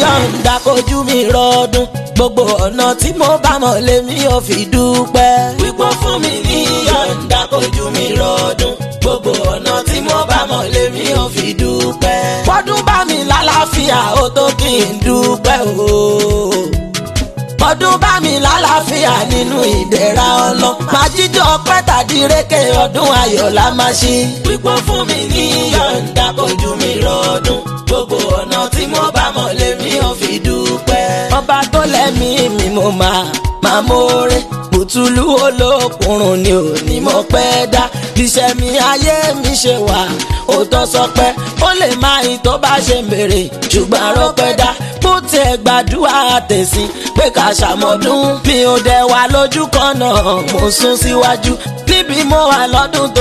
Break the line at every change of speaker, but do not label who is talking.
yọ̀ǹda kojú mi rọdún gbogbo ọ̀nà tí mo bá mọ̀ lèmi ò fi dúpẹ́. wípé fún mi ní yọ̀ǹda kojú mi rọdún gbogbo ọ̀nà tí mo bá mọ̀ lèmi ò fi dúpẹ́. bọ́dún bá mi lálàáfíà ó tó kí n dúpẹ́ o ọdún bá mi lálàáfíà nínú ìdẹ̀ra ọlọ. máa jíjọ pẹ́ tàbí rékè ọdún ayọ̀ la máa ṣe. pípọ́ fún mi ní yọ̀ǹda kojú mi rọdún. gbogbo ọ̀nà tí mo bá mọ̀ lèmi ò fi dúpẹ́. ọba tó lẹ́mí mi mo máa máa mórè. bùtùlù olókùnrùn ni ò ní mo pẹ́ dá. iṣẹ́ mi ayé mi ṣe wà ó tọ́ sọ pé ó lè máa yin tó bá ṣe ń bèrè ṣùgbọ́n arọ́pẹ́ dá bó tiẹ̀ gbàdúrà tẹ̀sí pé ká ṣàmọ́dún mi ò dẹ̀ wá lójú kan náà mo sún síwájú níbi mo wà lọ́dún tó.